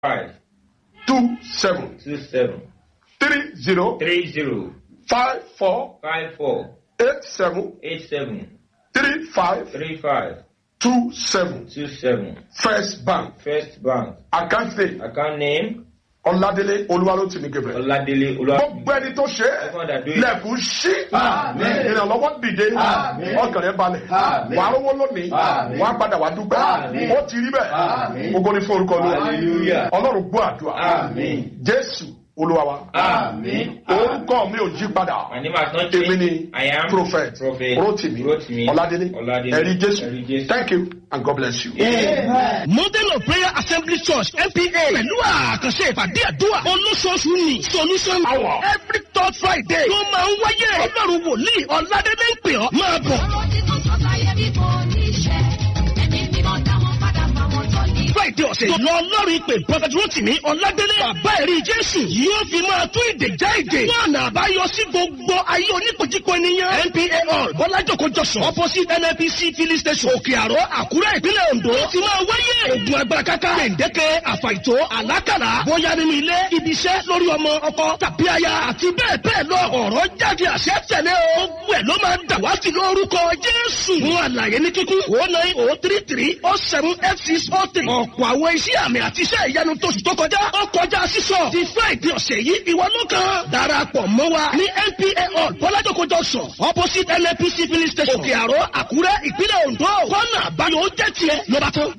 five two seven two seven three zero three zero five four five four eight seven eight seven three five three five two seven two seven. first bank First bank account name account name ọládélé olúwarótìmí gabriel Oladele Olúwa. gbogbo ẹni tó ṣe é Everyone that do it. lẹ́kùn ṣí Amen. ìrànlọ́wọ́ dìde Amen. ọkàn rẹ balẹ̀ Amen. wàá rówó lónìí Amen. wàá padà wàá dúpẹ́ Amen. ó ti rí bẹ́ẹ̀ Amen. gbogbo ní fún orúkọ lóra Hallelujah. ọlọ́run gbọ́ àdúrà Amen. jésù olúwa wa Amen. orúkọ mi ò yí padà My name has not èmi changed. ni I am prophet Prophet rotimi Rotimi ọládélé Ọládélé. ẹ̀rí Ẹ̀rí jésù Jésù. thank you and god bless you. Amen. model of prayer assembly church npa pẹ̀lú àkànṣe ìpàdé àdúrà olóṣooṣù ni solution hour every third friday ló máa ń wáyé ọlọ́run wòlíì ọ̀làdélé ń pè ọ́ máa bọ̀. ọ̀rọ̀ tí kò sọ sáyé bí kò ní ṣe ẹ̀mí mímọ́ dá wọn padà fáwọn tó ní. friday ọ̀sẹ̀ yìí lọ ọlọ́run ìpè prophet rotimi ọ̀làdélé bàbá ẹ̀rí jésù yóò fi máa tún ìdè já ìdè wọn àná àbáyọ sí gbogbo ayé oníkojúko ènìyàn npa hall bọ́lájòkó jọ̀sán opposite nnpc filling station òkè àró àkúrẹ́ ìpínlẹ̀ ondo ti máa wáyé ogun agbára káká gbèǹdéke àfàìtó àlákàlà bóyá nínú ilé ibi iṣẹ́ lórí ọmọ ọkọ tàbí aya àti bẹ́ẹ̀ bẹ́ẹ̀ lọ ọ̀rọ̀ jáde àṣẹ tẹ̀lé o gbogbo ẹ̀ ló máa ń dàwátì lórúkọ jésù fún àlàyé ní kíkún o nine o three three o seven eight six o three ọ̀pọ̀ àwọn iṣẹ́ àmì àti iṣẹ́ ìyanu tóṣù tó kọjá ó kọjá sísọ ti friday ọ̀sẹ̀ yìí ìwọ ló kàn darapọ̀ mọ́ wa ní npa hall bọ́lájòkó junction opposite nnpc filling station òkè àró àkúrẹ́ ìpínlẹ̀ ondo kọ́nà àbáyọ ó jẹ́ tiẹ̀ ló bá tán.